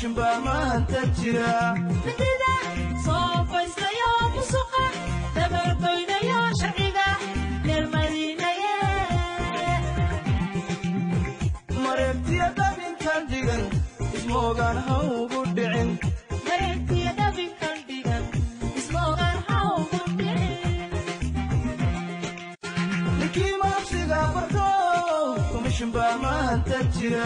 komishinbaa maanta jira midida soofaystayo musuqa dabargoynayo sharciga neermadiinaye mareegtiya dabinkan dhigan ismoogaan ha ugu dhicin mareegtiya dhabinkan dhigan ismoogaan hawgu dhicin ninkii maabsiga barto komishinbaa maanta jira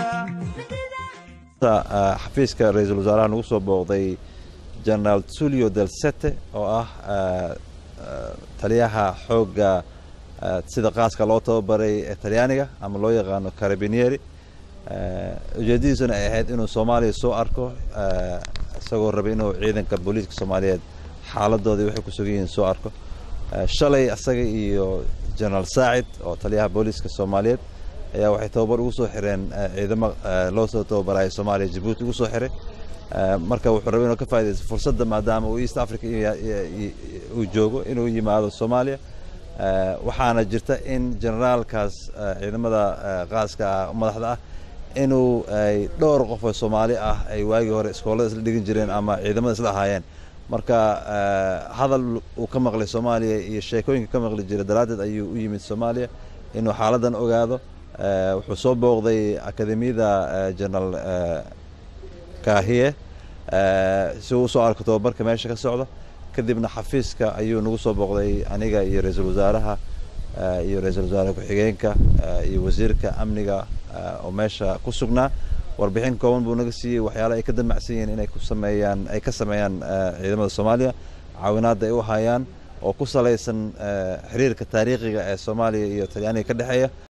xafiiska ra-iisul wasaaraha nagu soo booqday generaal tulio del sete oo ah taliyaha xoogga sida qaaska loo tababaray ee talyaaniga ama loo yaqaano carabinieri ujeedadiisuna ay ahayd inuu soomaaliya soo arko isagoo rabay inuu ciidanka booliiska soomaaliyeed xaaladooda waxay ku sugan yihiin soo arko shalay asaga iyo generaal saacid oo taliyaha booliiska soomaaliyeed ayaa waxay tababar ugu soo xireen ciidamo loo soo tababarayo soomaaliya jabuuti ugu soo xiray marka wuxuu rabay inuu ka faa'idaysto fursadda maadaama uu east africa uu joogo inuu yimaado soomaaliya waxaana jirta in generaalkaas ciidamada qaaska ah madaxda ah inuu ay dhowr qof oo soomaali ah ay waagii hore iskoolada isla dhigan jireen ama ciidamada isla ahaayeen marka hadal uu ka maqlay soomaaliya iyo sheekooyinka ka maqli jira daraaddeed ayuu u yimid soomaaliya inuu xaaladan ogaado wuxuu soo booqday akademiyada generaal kahiye si uu usoo arko tababarka meesha ka socda kadibna xafiiska ayuu nagu soo booqday aniga iyo ra-iisul wasaaraha iyo ra-iisul wasaare ku-xigeenka iyo wasiirka amniga oo meesha ku sugnaa warbixin kooban buu naga siiyey waxyaala ay ka damacsan yihiin inay ku sameeyaan ay ka sameeyaan ciidamada soomaaliya caawinaadda ay u hayaan oo ku salaysan xiriirka taariikhiga ee soomaaliya iyo talyaaniga ka dhexeeya